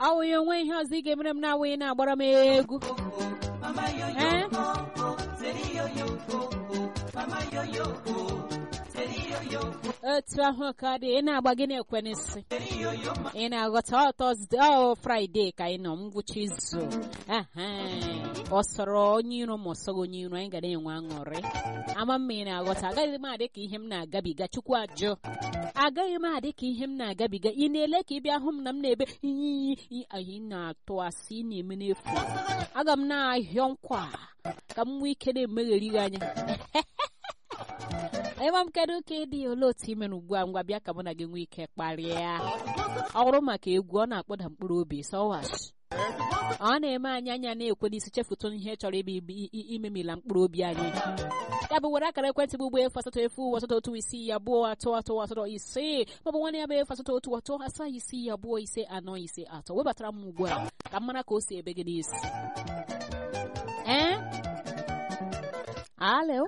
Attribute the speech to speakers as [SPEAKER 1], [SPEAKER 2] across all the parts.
[SPEAKER 1] awụghị onwe ihe ọzọ ị ga-emere m na-awụghị na-agbara m egwu ee otu ahụ ka dị ị na-agba gị na-ekwe n'isi ị na-aghọta ọtọzde ọ fraịde ka anyị nọ ngwụcha izu ehe ọ sọrọ onye iro ma ọ sọghị onye iro anyị ga na-enwe aṅụrị ama mma ị na-aghọta agaghị m adị ka ihe m na-agabiga chukwu ajụ agaghị m adị ka ihe m na-agabiga ị na-ele ka ị bịa hụ m na m na-ebe iyi anyị na-atụ asị ị na-eme n'efu aga m na-ahịọ nkwa ka m nwee ike na-emegheri gị anya ịma m kedu ka ịdị olee otu ị mere ugbu a ngwa bịa ka mụ na gị nwee ike kparịa ọ bụrụ maka egwu ọ na-akpọda mkpụrụ obi sọwash ọ na-eme anyị anya na-ekwe n'isi chefuta ihe chọrọ ebe imemila mkpụrụ obi anyị ya bụ were akara ekwentị bụ ugbo efu asatọ efu asatọ otu isii abụọ atọ atọ asatọ ise maọbụ nwanne ya bụ efu asatọ otu atọ asaa isii abụọ ise anọ ise atọ webatara m ugbu a ka m mara ka o si ebe gị n'isi ee alo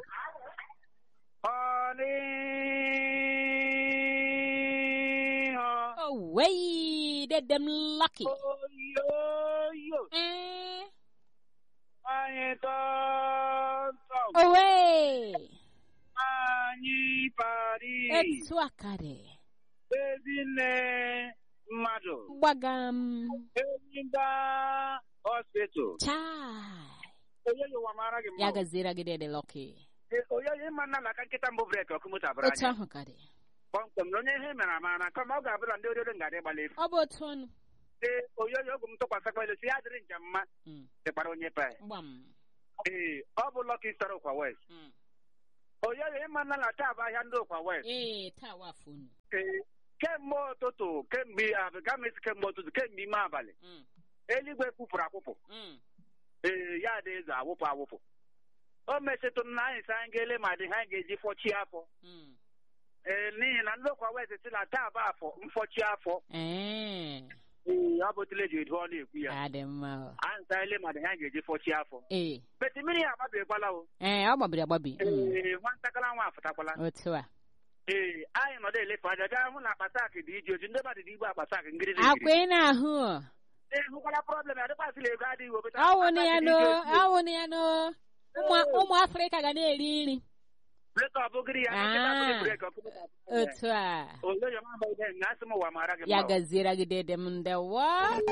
[SPEAKER 1] Away, did them lucky.
[SPEAKER 2] Oyoyo,
[SPEAKER 1] Eh,
[SPEAKER 2] anyị tọntọm,
[SPEAKER 1] away.
[SPEAKER 2] anyị pari,
[SPEAKER 1] Etu akari.
[SPEAKER 2] ezinne mmadụ,
[SPEAKER 1] Gbagam.
[SPEAKER 2] Enyimba hospital.
[SPEAKER 1] Chai.
[SPEAKER 2] Oyoyo wa mara gị
[SPEAKER 1] Ya
[SPEAKER 2] mma.
[SPEAKER 1] gazira gị dede lucky.
[SPEAKER 2] Eh, Oyoyo ịma nna laka nkịta mbụ breki ọkụ moto abụrụ
[SPEAKER 1] Otu
[SPEAKER 2] anya.
[SPEAKER 1] ahụ kari.
[SPEAKER 2] Kpọmkwem na onye ihe mere amara kama ọ ga-abụla ndị oriri ngadị gbala efu.
[SPEAKER 1] Ọ bụ otu ọnụ.
[SPEAKER 2] Ee, oyoyo ogwu m tụkwasịkwa elu si ya dịrị njem mma
[SPEAKER 1] Mm,
[SPEAKER 2] dịkwara onye pe.
[SPEAKER 1] Gbam.
[SPEAKER 2] Ee, ọ bụ Lucky Star Ụkwa West.
[SPEAKER 1] Mm.
[SPEAKER 2] Oyoyo ịma nna na taa bụ ahịa ndị Ụkwa West.
[SPEAKER 1] Ee, taa wafụ unu.
[SPEAKER 2] Ee, kemgbe ụtụtụ kemgbe abịgamisi kemgbe ụtụtụ kemgbe ime abalị
[SPEAKER 1] Mm,
[SPEAKER 2] eluigwe kwupụrụ akwụpụ
[SPEAKER 1] mm.
[SPEAKER 2] ee ya dị eze awụpụ awụpụ o mesịtụrụ na anyị sị anyị ga-ele ma dị ha anyị ga-eji fọchi afọ
[SPEAKER 1] Mm.
[SPEAKER 2] ee n'ihi na ndị ụkwa west si na taa bụ afọ mfọchi afọ
[SPEAKER 1] Eh,
[SPEAKER 2] ee ọ bụ tile ji edu ọ na-ekwu ya
[SPEAKER 1] adị mma.
[SPEAKER 2] anyị sị anyị le ma dị ha anyị ga-eji fọchi afọ
[SPEAKER 1] Ee,
[SPEAKER 2] beti mmiri ya agbabekwala o
[SPEAKER 1] ee, ọ gbabiri agbabi. Mm,
[SPEAKER 2] ee nwatakịrị nwa afụtakwala
[SPEAKER 1] Otu a.
[SPEAKER 2] ee anyị nọdụ elefe anya gaa hụ na akpatak dị iji oji ndị mmadụ dị igbo akpatak ngiri
[SPEAKER 1] Akwa ị na-ahụ. ọ?
[SPEAKER 2] ee hụkwala problem ya dịkwasịla ego adịghị obeta
[SPEAKER 1] awụnụ ya no awụnụ ya no ụmụ ụmụ afrịka ga na-eri nri
[SPEAKER 2] breki ọ bụgịrị ya nkịta
[SPEAKER 1] Ah.
[SPEAKER 2] bụghị breki ọkụ
[SPEAKER 1] otu a
[SPEAKER 2] oyoyo mamba ihe nga asị m ụwa mara gị
[SPEAKER 1] ya
[SPEAKER 2] mma o.
[SPEAKER 1] gaziere gị dede m ndewo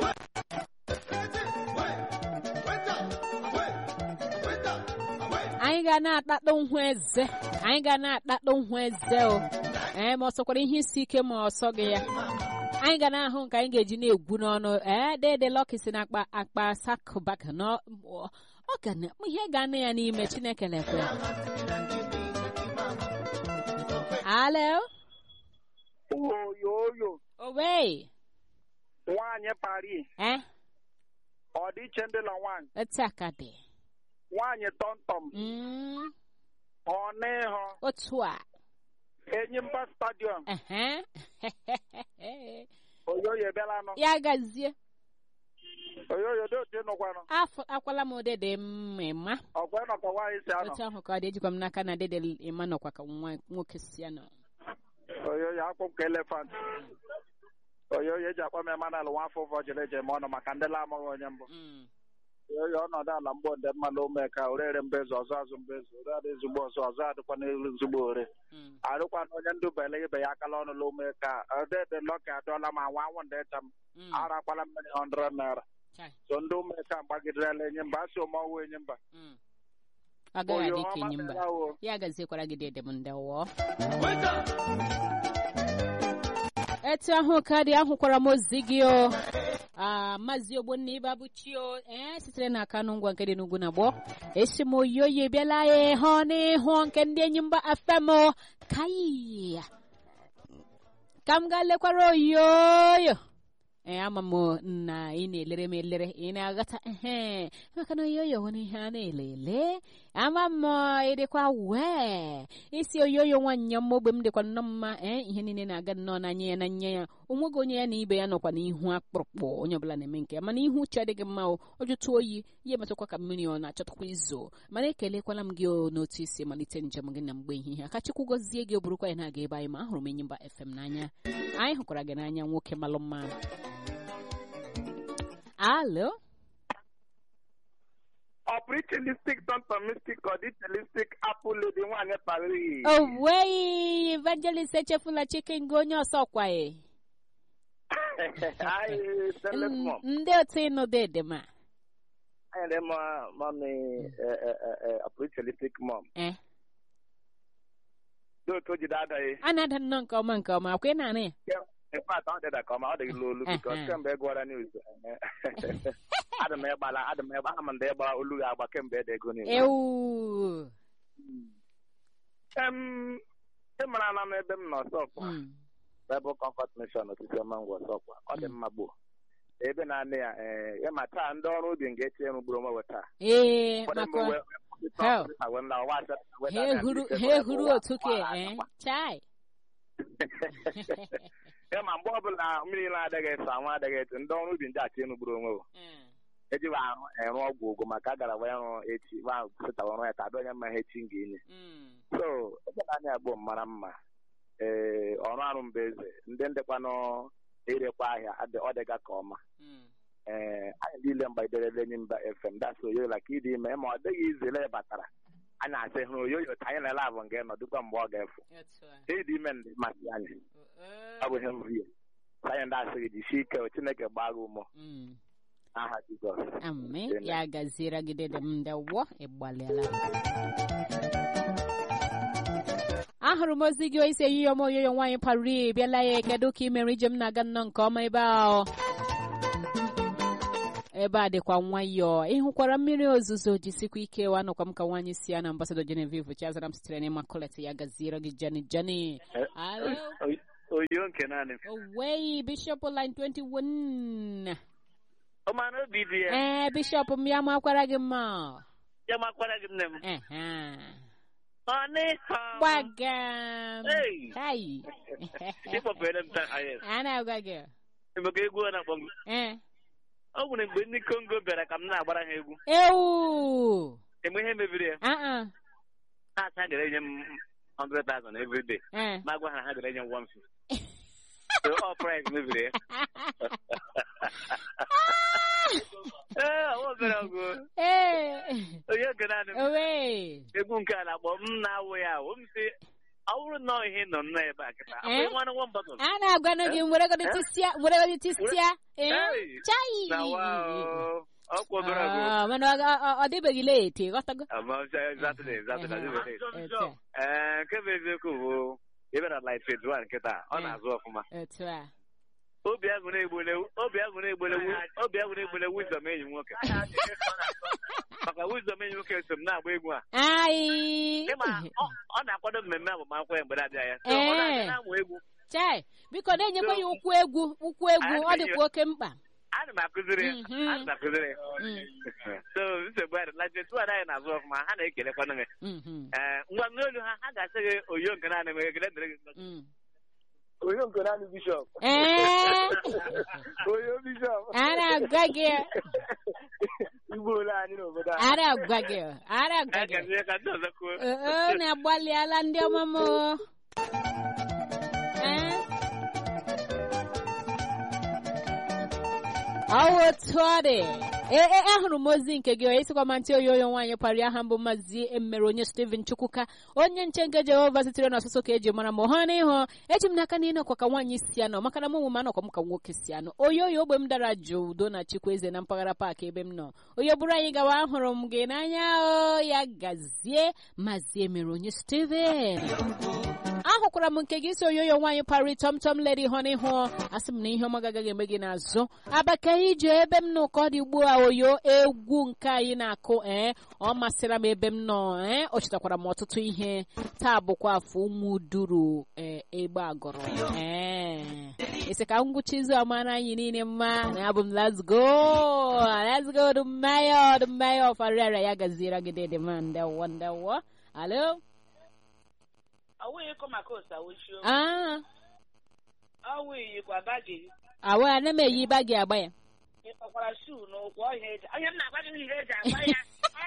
[SPEAKER 1] anyị ga na-akpakpọ nhụ eze anyị ga na-akpakpọ nhụ eze o ee ma ọ sọkwara ihe isi ike ma ọ sọ gị ya anyị ga na-ahụ nke anyị ga-eji na-egwu n'ọnụ ee dede lọki si na akpa akpa sakụbaka na ọ ọ ga na ihe ga-anụ ya n'ime chineke lekwe alo
[SPEAKER 2] oyoyo
[SPEAKER 1] owe
[SPEAKER 2] nwaanyị pari
[SPEAKER 1] eh
[SPEAKER 2] ọdịiche ndị la nwaanyị
[SPEAKER 1] otu aka dị
[SPEAKER 2] nwaanyị tọmtọm
[SPEAKER 1] Mm,
[SPEAKER 2] ọnịhọ
[SPEAKER 1] otu a
[SPEAKER 2] enyimba stadiọm
[SPEAKER 1] ehe
[SPEAKER 2] oyoyo ebiala nọ
[SPEAKER 1] ya gazie
[SPEAKER 2] oyoyo dị otu ịnụkwanụ
[SPEAKER 1] afọ akwala m dede mma
[SPEAKER 2] ọkwa ịnọkọ nwaanyị si anọ
[SPEAKER 1] otu ahụ ka ọ dị ejikwa m n'aka na dede ịma nọkwa ka nwa nwoke si ya nọ
[SPEAKER 2] oyoyo akpụ m ka elefant oyoyo eji akpọ m emanal nwa afọ ụfọ jere eje ma ọnụ maka ndị la amaghị onye mbụ
[SPEAKER 1] Mm,
[SPEAKER 2] oyoyo ọnọdụ ala mgbo ndị mma na ome ka orere mbezu ọzọ azụ mbezu ore adị ezigbo ọzọ ọzọ adịkwa n'elu ezigbo ore
[SPEAKER 1] mm,
[SPEAKER 2] arụkwa na onye ndụ bele ibe ya akala ọnụ la ome ka ọdede lọka adọla ma nwa anwụ ndị ịcha m
[SPEAKER 1] mm.
[SPEAKER 2] arakwala mmiri 100 naira
[SPEAKER 1] Chai,
[SPEAKER 2] so ndị ome ka gbagidere enye mba asị omeọwụ enye mba
[SPEAKER 1] mm. ọ gaghị adị ka enyi mba
[SPEAKER 2] o
[SPEAKER 1] ya gaziekwara gị dede m ndewo etu ahụ ka dị ahụkwara m ozi gị o Ah, maazị ogbonna ibe abụchi o ee sitere na kanụ ngwa nke dị n'ugwu na gboo esi m oyoyi bịala ya ịhụ n'ihu nke ndị enyi mba afem o kai ka m gaa lekwara oyoyo ee ama m na ị na-elere m elere ị na-aghọta ehe maka na oyoyo nwere ihe a na-elele ama m ịdịkwa wee isi oyoyo nwaanyị m ogbe m dịkwa nnọọ mma ee ihe niile na-aga nnọọ n'anya ya na nya ya onweghị onye ya na ibe ya nọkwa n'ihu akpụrụkpụ onye ọbụla na-eme nke ya mana ihu uche adịghị mma o ọ jụtụ oyi ya emetụkwa ka mmiri ọ na-achọtakwa izo mana ekelekwala m gị o n'otu isi malite njem gị na mgbe ehihie aka chukwu gọzie gị o burukwa ya na-aga ebe anyị ma ahụrụ m enyi mba fm n'anya anyị hụkwara gị n'anya nwoke malụ mma alo
[SPEAKER 2] ọ pụrụ tọntọmistik ọ dị chelistik apụl dị nwaanyị Paris
[SPEAKER 1] o nweghị evangelist echefula chicken gị onye ọsọ kwaye
[SPEAKER 2] anyị telefon
[SPEAKER 1] ndị otu ịnụ dedema
[SPEAKER 2] anyị dị mma mami ọ pụrụ chelistik mọm
[SPEAKER 1] eh
[SPEAKER 2] dị otu o jide adaghị
[SPEAKER 1] a na-ada nnọọ nke ọma nke ọma akwa ị na-anụ ya
[SPEAKER 2] ịpat ọ dịda ka ọma ọ dịghị olu bikos
[SPEAKER 1] Uh-huh.
[SPEAKER 2] kemgbe ị gwara news adị m ịgbala adị m ịgba aha m ndị ịgba olu gị agba kemgbe ede ego news
[SPEAKER 1] ewu
[SPEAKER 2] Em, ị mara na m ebe m nọ sọkwa
[SPEAKER 1] Mm.
[SPEAKER 2] Bible Comfort Mission osisi ọma ngwọ sọkwa ọ dị mma gboo ebe na-anị ya ee ya ma taa ndị ọrụ ubi nga-eche m gburu onwe we taa
[SPEAKER 1] ee
[SPEAKER 2] Ụfọdụ mgbe
[SPEAKER 1] maka
[SPEAKER 2] we-
[SPEAKER 1] Hell.
[SPEAKER 2] ha wee nla ụwa asatọ, wee
[SPEAKER 1] ha
[SPEAKER 2] daa
[SPEAKER 1] ehuru
[SPEAKER 2] ise,
[SPEAKER 1] ha
[SPEAKER 2] wee
[SPEAKER 1] ehuru
[SPEAKER 2] ụwa
[SPEAKER 1] otu ke
[SPEAKER 2] gbara
[SPEAKER 1] eh
[SPEAKER 2] akpa.
[SPEAKER 1] chai
[SPEAKER 2] ya ma mgbe ọbụla mmiri na-adịghị eso anwụ adịghị etu ndị ọrụ ubi ndị achị enu gburu onwe we ejiwa arụ ịrụ ọgwụ ụgwụ maka a gara wee rụ echi wa sịtawa ọrụ ya ka adị onye mma ha echi m ga-enye
[SPEAKER 1] Mm.
[SPEAKER 2] so ebe na anya gboo mara mma ee ọrụ arụ mba eze ndị ndịkwanụ irekwa ahịa adị- ọ dịga ka ọma
[SPEAKER 1] Mm.
[SPEAKER 2] ee anyị niile mgbaiderela enyi mba fm dasị oyoyo ka ịdị ime ma ọ dịghị izele batara anyị asị hụrụ oyoyo ka anyị na-ele abụ nga nọ dịkwa mgbe ọ ga-efu
[SPEAKER 1] Otu a.
[SPEAKER 2] ịdị ime ndị masị anyị
[SPEAKER 1] Eh.
[SPEAKER 2] ọ bụ ihe mri ya anyị ndị asị gị jisie ike chineke gbaa gị ụmụ
[SPEAKER 1] Mm.
[SPEAKER 2] aha jizọs
[SPEAKER 1] Amen.
[SPEAKER 2] Amen.
[SPEAKER 1] Ya gaziere gị dede m ndewo ịgbalịala. ahụrụ m ozi gị isi eyiyo m oyoyo nwaanyị pari bịala ya kedu ka ị mere ije m na-aga nnọọ nke ọma ebe ahụ ebe a dịkwa nwayọọ ịhụkwara mmiri ozuzo jisikwa ike wanọkwa m ka nwaanyị si ya na ambasado Genevieve Chiazara m sitere n'ịmakulet ya gaziere gị jani jani alo
[SPEAKER 2] oyo nke naanị
[SPEAKER 1] owei bishop line 21
[SPEAKER 2] ọmana obi dị ya
[SPEAKER 1] ee bishop m ya makwara gị mma
[SPEAKER 2] ya makwara gị nne m
[SPEAKER 1] Ehe.
[SPEAKER 2] ọ nịha
[SPEAKER 1] gbagam
[SPEAKER 2] Hey.
[SPEAKER 1] hai
[SPEAKER 2] ịkpọpere m taa ayes
[SPEAKER 1] a na-agwa gị
[SPEAKER 2] emeka egwu ọ na-akpọ m
[SPEAKER 1] ee
[SPEAKER 2] ọ nwere mgbe ndị kongo bịara ka m na-agbara ha egwu
[SPEAKER 1] ewu
[SPEAKER 2] enwe ihe mebiri ya
[SPEAKER 1] aa
[SPEAKER 2] ha asa gara enye m 100,000 every day
[SPEAKER 1] ee
[SPEAKER 2] ma gwa ha na ha gara enye m 150 so all price mebiri ya ee ọ obere ọgụ
[SPEAKER 1] ee
[SPEAKER 2] onye nke naanị m
[SPEAKER 1] owe
[SPEAKER 2] egwu nke a na-akpọ m na-awụ ya awụ m si ọ bụrụ na ọ ihe nọ nnọọ ebe a kịta
[SPEAKER 1] Eh?
[SPEAKER 2] abụghị nwanne nwa mbọtụ
[SPEAKER 1] a na-agwanụ gị weregodi tisịa weregodi tisịa ee
[SPEAKER 2] Hey.
[SPEAKER 1] chai
[SPEAKER 2] na wa ọkwa obere ọgụ
[SPEAKER 1] Ah, mana ọ- ọ- ọ- ọ dịbeghị leti ghọtago
[SPEAKER 2] ama exactly exactly
[SPEAKER 1] Ehe.
[SPEAKER 2] exactly
[SPEAKER 1] Etu a,
[SPEAKER 2] ee nke bụ eziokwu bụ ebe na life phase one nkịta ọ
[SPEAKER 1] Eh.
[SPEAKER 2] na-azụ ọfụma
[SPEAKER 1] etu a
[SPEAKER 2] obi agụ na-egbole obi agụ na-egbole obi agụ na-egbole wisdom enyi m nwoke maka wisdom enyi m nwoke so m na-agba egwu a
[SPEAKER 1] ai
[SPEAKER 2] ịma ọ ọ na-akwado mmemme agbamakwụkwọ ya mgbe na-abịa ya So, ọ na-abịa
[SPEAKER 1] Eh.
[SPEAKER 2] na-amụ egwu
[SPEAKER 1] chai biko na-enyekwa ya ụkwụ egwu ụkwụ egwu ọ dịkwa oke mkpa
[SPEAKER 2] ana m akụziri ya
[SPEAKER 1] Mhm.
[SPEAKER 2] ana m akụziri ya
[SPEAKER 1] Mm.
[SPEAKER 2] so nsogbu adị na jetu ada anyị na-azụ ọfụma ha na-ekelekwanụ gị
[SPEAKER 1] Mhm.
[SPEAKER 2] ee ngwa n'olu ha ha ga-asị gị oyo nke naanị m ekele dịrị gị
[SPEAKER 1] Mm.
[SPEAKER 2] oyo nke naanị bishọp
[SPEAKER 1] ee
[SPEAKER 2] oyo bishọp
[SPEAKER 1] a na-agwa gị
[SPEAKER 2] igbo ole anyị n'obodo a
[SPEAKER 1] a na-agwa gị a na-agwa
[SPEAKER 2] a
[SPEAKER 1] gị
[SPEAKER 2] ga-eme ka ndị ọzọ kwuo
[SPEAKER 1] oo na-agbalịala ndị ọma m o. Ee? ọ wụ otu ọ dị ee e, ahụrụ m ozi nke gị onye sikwa ma ntị oyoyo nwaanyị kpara aha mbụ mazi emere onye steven chukwuka onye nche nke jehova sitere n'ọsụsụ ka eji mara m hụ na ịhụ eji m n'aka na ịnọkwa ka nwaanyị si anọ maka na m onwe m anọkwa m ka nwoke si anọ oyoyo ogbe m dara jụụ udo na chikweze na mpaghara paakị ebe m nọ onye bụrụ anyị gawa ahụrụ m gị n'anya o ya gazie mazi emere onye steven ahụkwara m nke gị si oyoyo nwaanyị pari tọmtọm ledi hụ n'ihu asị m na ihe ọma gagaghị eme gị n'azụ abaka ije ebe m nọ ka ọ dị ugbu a oyo egwu nke anyị na-akụ ee ọ masịra m ebe m nọ ee o chetakwara m ọtụtụ ihe taa bụkwa afọ ụmụ duru ee egbe agụrụ ee esi ka ngwụcha izu amara anyị niile mma na abụ m let's go let's go dummaya dummaya ọfarịara ya gaziere gị dede ma ndewo ndewo alo
[SPEAKER 3] awụghị kọ maka ose awụchio
[SPEAKER 1] ah
[SPEAKER 3] awụghị yikwa baji
[SPEAKER 1] awa ana m eyi bagi agba ya
[SPEAKER 3] ịkpakwara shuu n'ụkwụ ọhịa eji onye m na-agwa gị ihe eji agba ya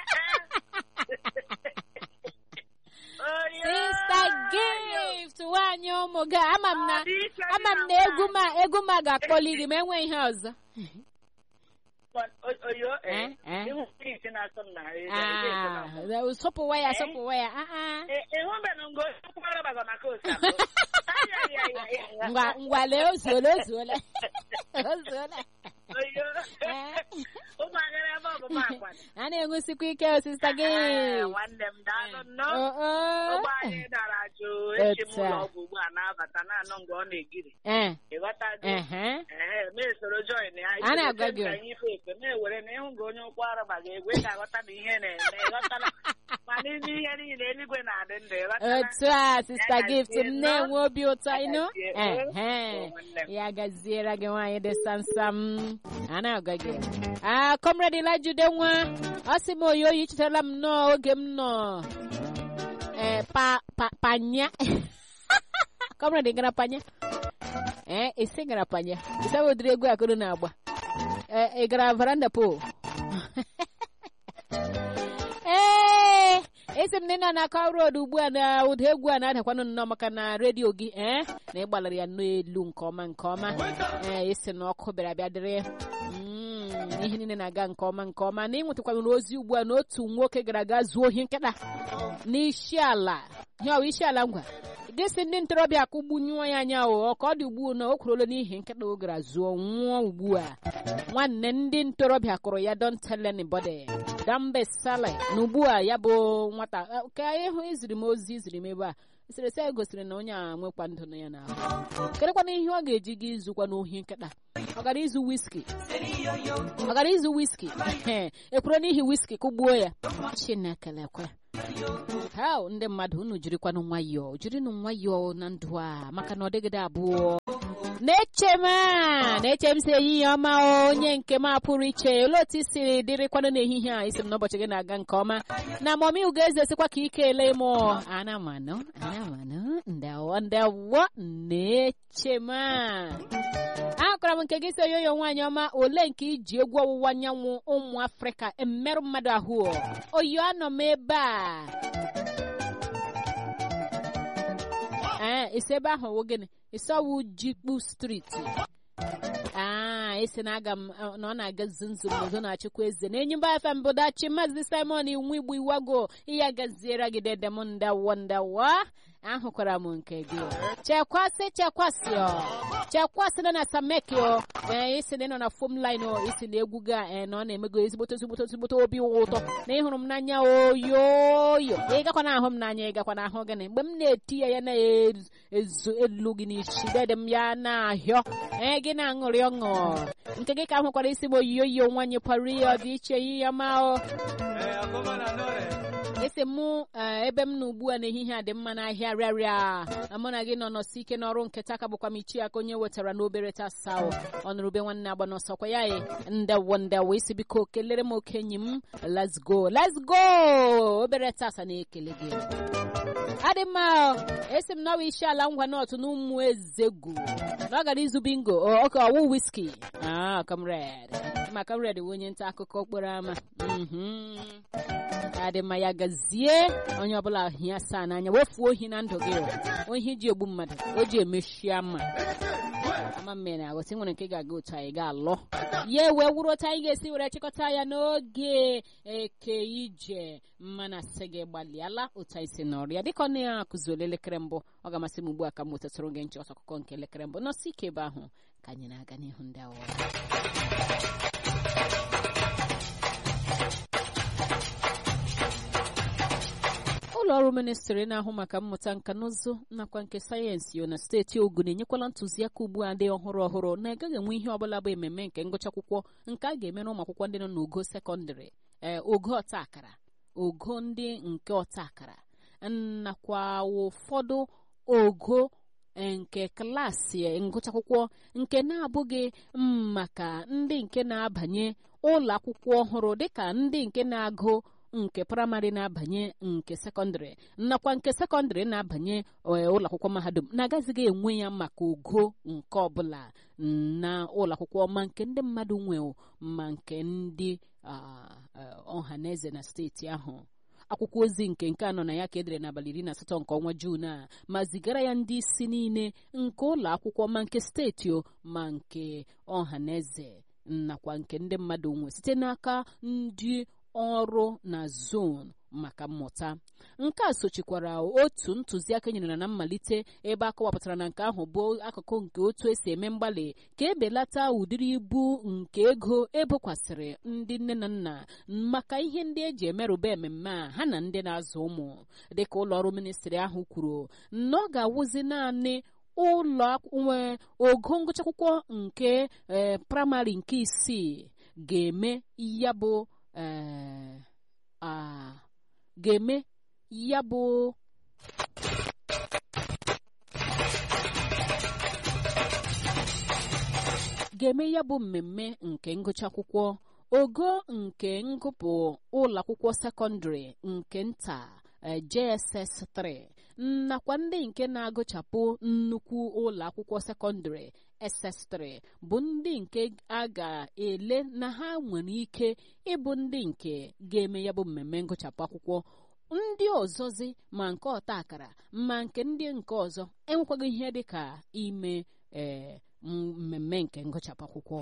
[SPEAKER 1] Sister gift nwanyị ụmụ gị ama m na ama m na egwu ma egwu ma ga-akpọli gị ma enwe ihe ọzọ
[SPEAKER 3] oyo
[SPEAKER 1] Eh, eh.
[SPEAKER 3] ịhụ isi na-asọ m na
[SPEAKER 1] Ah, sọpụwa ya sọpụwa ya ah, ah.
[SPEAKER 3] ịhụbeghị ngo kwara baga na kosa
[SPEAKER 1] ngwa ngwa lee ozuola ozuola ozuola
[SPEAKER 3] oyo
[SPEAKER 1] Eh.
[SPEAKER 3] ụmụ agara ebe ọbụma akwa
[SPEAKER 1] a na-enwusikwa ike osista gị
[SPEAKER 3] nwanne m daalụ nnọọ
[SPEAKER 1] Oh, oh.
[SPEAKER 3] ụgbọ anyị dara jụụ echi m
[SPEAKER 1] Etu a.
[SPEAKER 3] ụlọ ọgwụ ugbu a na-abata na-anọ mgbe ọ na-egiri
[SPEAKER 1] Eh,
[SPEAKER 3] ịghọtago
[SPEAKER 1] ehe.
[SPEAKER 3] ee ma esoro join ya
[SPEAKER 1] A na-agwa gị.
[SPEAKER 3] anyị ife efe na-ewere na ịhụ gị onye ụkwụ araba ga-egwe ga-aghọta na ihe na-eme ịghọtala ma n'ime ihe niile eluigwe na-adị ndụ ịghọtala
[SPEAKER 1] otu a sista gift m na-enwe obi ụtọ ịnụ
[SPEAKER 3] gazie.
[SPEAKER 1] ehe
[SPEAKER 3] Oh, nwanne m.
[SPEAKER 1] ya gaziere gị nwaanyị dị samsam a na-agwa gị a kọmrade lajude nwa ọ sị m oyi oyi chetara m nnọọ oge m nọ ee pa pa panya kọmrade gara panya ee isi gara panya isi bụ ụdịrị egwu akụrụ na-agba ee ị gara varanda po ee esi m na ị nọ na Akwa road ugbu a na ụda egwu a na-adakwanụ nnọọ maka na redio gị ee na ị gbalara ya n'elu nke ọma nke ọma ee esi na ọkụ bịara bịa dịrị Mm, ihe niile na-aga nke ọma nke ọma na ịnwetakwanụrụ ozi ugbu a na otu nwoke gara aga zuo ohi nkịta n'isi ala ihe ọwa isi ala ngwa gịsị ndị ntorobịa akụgbunyụọ ya anya o ka ọ dị ugbu na o kwurola n'ihi nkịta o gara zuo nwụọ ugbu a nwanne ndị ntorobịa kụrụ ya don tell anybody dambe sale na ugbu a ya bụ nwata eh, ka ịhụ iziri m ozi iziri m ebe a eserese a gosiri na onye a nwekwa ndụ na ya n'ahụ kedụkwana ihe ọ ga-eji gị izukwa n'ohi nkịta ọ gara izu wiski ọ gara izu wiski ekwuru n'ihi wiski kụgbuo ya chineke lekwe ha ndị mmadụ unu jirikwanụ nwayọọ jirinụ nwayọọ na ndụ a maka na ọ dịgide abụọ na-eche m a na-eche m si ehihie ọma o, onye nke m a pụrụ iche olee otu i siri dịrịkwanụ n'ehihie a isi m n'ụbọchị gị na-aga nke ọma na mọmi ugoeze sikwa ka ike ele m ana m anụ ana m anụ ndawo ndawo na-eche m a akọrọ m nke gị si oyoyo nwaanyị ọma ole nke iji egwu ọwụwa anyanwụ ụmụ afrịka emerụ mmadụ ahụ oyo anọ m ebe a ee isi ebe ahụ wụ gịnị isi ọwụ jikpu striti aa esi na aga m na ọ na-aga zunzum n'udo na-achịkwa eze na enyi mba fm bụ dachi maazị simon iwu igbo iwago ihe gaziere gị dede m ndawo ndawo ahụkwara m nke gị chekwasị chekwasị ọ chekwasị nọ na samekio ee isi na ị nọ na fom lin isi na egwu ga ee na ọ na-emego ezigbote ezigbote ezigbote obi ụtọ na ịhụrụ m n'anya oyoyo ị gakwa na ahụ m n'anya ị gakwa na ahụ gịnị mgbe m na-eti ya ya na-ezu elu gị n'isi dede m ya na-ahịọ ee gị na-aṅụrị ọṅụ nke gị ka ahụkwara isi m oyiyoyo nwanyị pari ọ dị iche yi ya ma o esi mụ eh, ebe m nọ ugbu a n'ehihie a dị mma n'ahịa rịarịa mụ na gị nọ nọsi ike n'ọrụ nketa ka bụkwa m ichi aka onye wetara n'obere tasa ọnụrụbe nwanne agba n'ọsọkwa ya e ndewo ndewo isi biko kelere m okenyi m let's go let's go obere tasa na-ekele gị adị mma o. esi m n'ọwa isi ala ngwa n'otu na ụmụ ezegu na ọ gara izu bingo o, oke ọwụ wiski ah comrade ma comrade bụ onye nta akụkọ okporo ámá Mhm. adị mma ya gazie onye ọbụla hie asaa n'anya wefuo ohi na ndụ gị o. ohi ji egbu mmadụ o ji emechi ama ama mme na aghọta nwere nke ga-aga otu anyị ga-alọ ya wee wuru otu anyị ga-esi were chịkọta ya n'oge eke ije mmana sị gị gbalịala otu anyị si nọrọ ya dịka ọ na-akụzi elekere mbụ ọ ga-amasị m ugbu a ka m wetatụrụ gị nchịkọta akụkọ nke elekere mbụ nọsi ike ebe ahụ ka anyị na-aga n'ihu ndị awọ ụlọ ọrụ ministri na-ahụ maka mmụta nka na ụzụ nakwa nke sayensị yo na steeti ogun enyekwala ntụziaka ugbu a dị ọhụrụ ọhụrụ na agaghị enwe ihe ọbụla bụ ememme nke ngụcha akwụkwọ nke a ga-emere ụmụ akwụkwọ ndị nọ n'ogo sekọndịrị ee ogo ọta akara ogo ndị nke ọta akara nakwa ụfọdụ ogo eh, nke klaasị eh, ngụcha akwụkwọ nke na-abụghị mm, maka ndị nke na-abanye ụlọ akwụkwọ ọhụrụ dịka ndị nke na-agụ nke praịmarị na-abanye nke sekọndịrị nakwa nke sekọndịrị na-abanye eh, ụlọ akwụkwọ mahadum na-agazighị enwe ya maka ogo nke ọbụla na ụlọ akwụkwọ ma nke ndị mmadụ nwe ma nke ndị ah, eh, ọha na eze na steeti ahụ akwụkwọ ozi nke nke anọ na ya ka edere n'abalị iri na asatọ nke ọnwa juun a ma zigara ya ndị isi niile nke ụlọ akwụkwọ ma nke steeti o ma nke ọha na eze nakwa nke ndị mmadụ nwe site n'aka ndị ọrụ na zon maka mmụta nke a sochikwara otu ntụziaka nyere na mmalite ebe a kọwapụtara na nke ahụ bụ akụkụ nke otu esi eme mgbalị ka ebelata ụdịrị ibu nke ego ebokwasịrị ndị nne na nna maka ihe ndị eji emerụba ememme a ha na ndị na-azụ ụmụ dịka ụlọọrụ ministri ahụ kwuru na ọ ga-awụzi naanị ụlọ nwe ogo ngụcha akwụkwọ nke ee praịmarị nke isii ga-eme ya bụ ee a ga-eme ya bụ ga-eme ya bụ mmemme nke ngụcha akwụkwọ ogo nke ngụpụ ụlọ akwụkwọ sekọndịrị nke nta JSS 3 nakwa ndị nke na-agụchapụ nnukwu ụlọ akwụkwọ sekọndịrị SS3 bụ ndị nke a ga-ele na ha nwere ike ịbụ ndị nke ga-eme ya bụ mmemme ngụchapụ akwụkwọ ndị ọzọzi ma nke ọta akara ma nke ndị nke ọzọ enwekwaghị ihe dị ka ime ee mmemme nke ngụchapụ akwụkwọ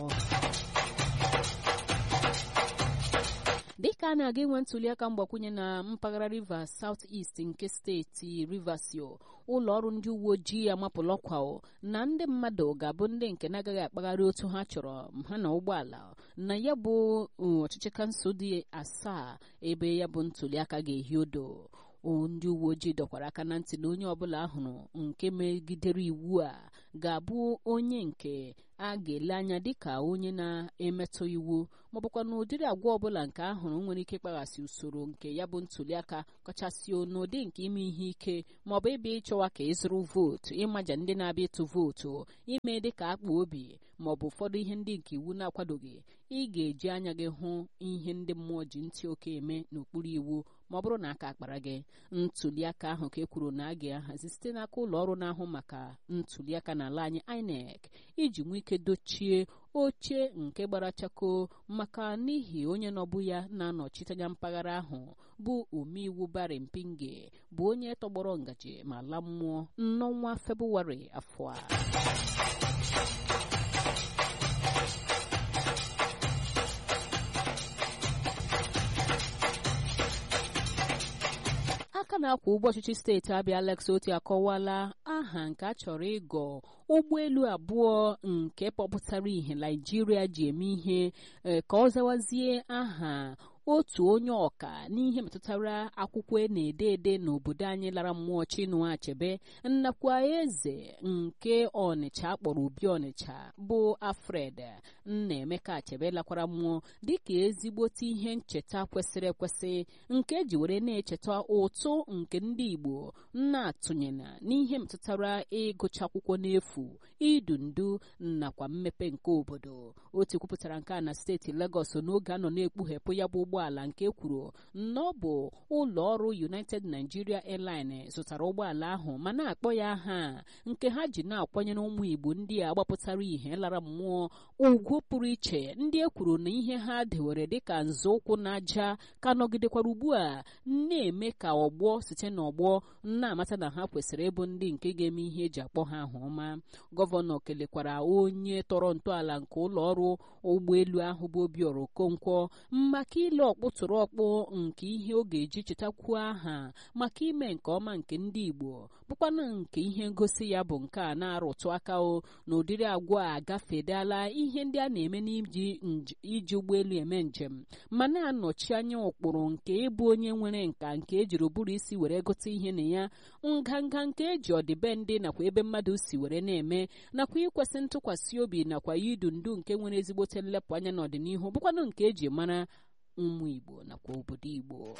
[SPEAKER 1] dịka a na-aga inwe ntụliaka mgbakwunye na mpaghara Rivers South East nke steeti Rivasio ụlọ ọrụ ndị uwe ojii amapụla ọkwa na ndị mmadụ ga-abụ ndị nke na-agaghị akpagharị otu ha chọrọ ha na ụgbọala na ya bụ ọchịchị kansụl dị asaa ebe ya bụ ntụliaka ga-ehi odo ndị uwe ojii dọkwara aka na ntị na onye ọbụla ahụrụ nke megidere iwu a ga-abụ onye nke a ga-ele anya dịka onye na-emetụ iwu ma ọ bụkwa na ụdịrị agwa ọbụla nke ahụrụ nwere ike ịkpaghasị usoro nke ya bụ ntụliaka kachasị n'ụdị nke ime ihe ike ma ọ bụ ebe ịchọwa ka ịzụrụ vootu ịmaja ndị na-abịa ịtụ vootu ime dịka akpa obi ma ọ bụ ụfọdụ ihe ndị nke iwu na-akwadoghị ị ga-eji anya gị hụ ihe ndị mmụọ ji ntị oke eme n'okpuru iwu ma ọ bụrụ na aka akpara gị ntụliaka ahụ ka e kwuru na a ga-ahazi site n'aka ụlọ ọrụ na-ahụ maka ntụliaka n'ala anyị INEC iji nwee ike dochie oche nke gbara chako maka n'ihi onye nọbụ ya na-anọchite anya mpaghara ahụ bụ omeiwu Barry Mpinge bụ onye tọgbọrọ ngaji ma la mmụọ n'ọnwa Febụwarị afọ a aka na-akwa ụgbọ ọchịchị steeti Abia Alex Oti akọwala aha nke a chọrọ ịgọ ụgbọelu abụọ nke kpọpụtara ihe Naijiria ji eme ihe ka ọ zawazie aha otu onye ọka n'ihe metụtara akwụkwọ e na-ede ede n'obodo anyị lara mmụọ Chinua Achebe nnakwa eze nke Ọnịcha akpọrọ Obi Ọnịcha bụ Alfred Nnaemeka Achebe lakwara mmụọ dịka ezigbote ihe ncheta kwesịrị ekwesị nke eji were na-echeta ụtụ nke ndị Igbo na-atụnyena n'ihe metụtara ịgụcha akwụkwọ n'efu idu ndu nakwa mmepe nke obodo otu kwupụtara nke a na steeti Lagos n'oge a nọ na-ekpughepụ ya bụ ụgbọala nke kwuru na ọ bụ ụlọ ọrụ United Nigeria Airline zụtara ụgbọala ahụ ma na-akpọ ya aha nke ha ji na-akwanyere ụmụ Igbo ndị a gbapụtara ihe lara mmụọ ugwu pụrụ iche ndị e kwuru na ihe ha dewere dịka nzọụkwụ na aja ka nọgidekwara ugbu a na-eme ka ọgbọ site n'ọgbọ na-amata na ha kwesịrị ịbụ ndị nke ga-eme ihe eji akpọ ha ahụ ọma gọvanọ kelekwara onye tọrọ ntọala nke ụlọ ọrụ ụgbọelu ahụ bụ Obiora Okonkwo maka ile ọkpụtụrụ ọkpụ nke ihe ọ ga-eji chetakwuo aha maka ime nke ọma nke ndị Igbo bụkwana nke ihe ngosi ya bụ nke a na-arụtụ aka o na ụdịrị agwa a gafedala ihe ndị a na-eme n'iji iji ụgbọelu eme njem ma na-anọchi anya ụkpụrụ nke ịbụ onye nwere nka nke ejiri ụbụrụ isi were gote ihe na ya nganga nke eji ọdịbendị nakwa ebe mmadụ si were na-eme nakwa ikwesị ntụkwasị obi nakwa idu ndu nke nwere ezigbote nlepụ anya n'ọdịnihu bụkwanụ nke eji mara ụmụ Igbo nakwa obodo Igbo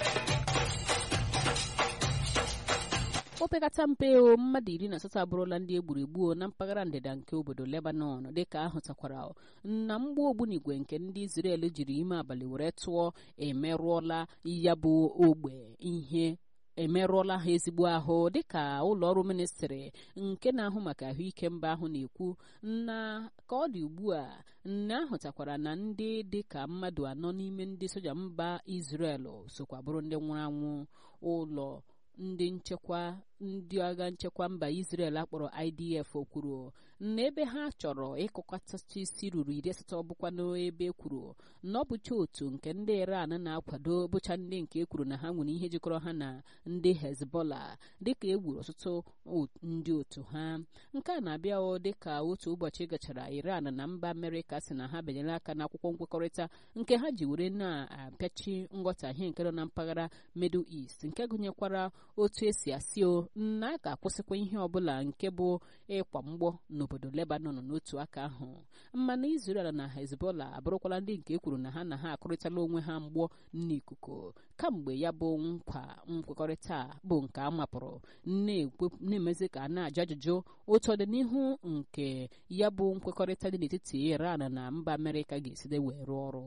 [SPEAKER 1] opekata mpe o mmadụ iri na asatọ abụrụla ndị egburu egbuo na mpaghara ndịda nke obodo Lebanon dịka ahụtakwara na mgba ogbunigwe nke ndị Israel jiri ime abalị were tụọ emerụọla ya bụ ogbe ihe emerụọla ha ezigbo ahụ dịka ụlọ ọrụ ministrị nke na-ahụ maka ahụike mba ahụ na-ekwu na ka ọ dị ugbu a na ahụtakwara na ndị dịka mmadụ anọ n'ime ndị soja mba Israel sokwa bụrụ ndị nwụrụ anwụ ụlọ ndị nchekwa ndị agha nchekwa mba Israel akpọrọ IDF kwuru na ebe ha chọrọ ịkụkọtacha isi ruru iri asatọ bụkwa n'ebe kwuru na ọ bụcha otu nke ndị Iran na-akwado bụcha ndị nke e kwuru na ha nwere ihe jikọrọ ha na ndị Hezbollah dịka e gburu ọtụtụ ndị otu ha nke a na-abịa dịka otu ụbọchị gachara Iran na mba Amerịka si na ha benyere aka n'akwụkwọ nkwekọrịta nke ha ji were na-apịachi nghọtahie nke nọ na mpaghara Middle East nke gụnyekwara otu esi asị o na a ga-akwụsịkwa ihe ọbụla nke bụ ịkwa mgbọ n'obodo Lebanon n'otu aka ahụ mana Israel na Hezbollah abụrụkwala ndị nke ekwuru na ha na ha akụrịtala onwe ha mgbọ n'ikuku kamgbe ya bụ nkwa nkwekọrịta bụ nke a mapụrụ na-emezi ka a na-ajụ ajụjụ otu ọdịnihu nke ya bụ nkwekọrịta dị n'etiti Iran na mba Amerịka ga-eside wee rụọ ọrụ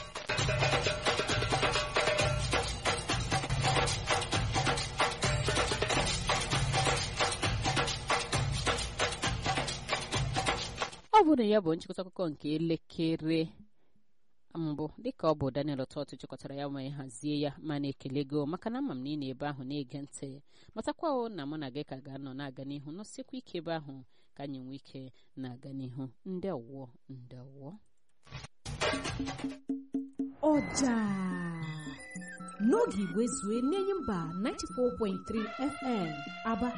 [SPEAKER 1] ọ bụrụ na ya bụ nchịkọta akụkọ nke elekere mbụ dịka ọ bụ Daniel Ọtọtụ chịkọtara ya ma hazie ya ma na-ekele go maka na ama m na ị na-ebe ahụ na-ege ntị matakwa na mụ na gị ka ga-anọ na-aga n'ihu nọsikwa ike ebe ahụ ka anyị nwee ike na-aga n'ihu ndị ọwụọ ndị ọwụọ
[SPEAKER 4] ọja n'oge igwe zue n'enyi mba 94.3 FM Aba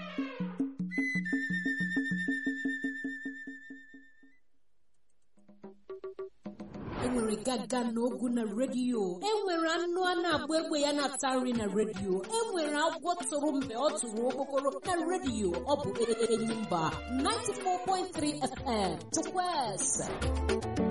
[SPEAKER 4] enwere gaga na ogu na redio enwere anụ a na-agba egbe ya na-ata nri na redio enwere agwọ tụrụ mgbe ọ tụrụ okpokoro na redio ọ bụ enyi mba 94.3 FM Chukwueze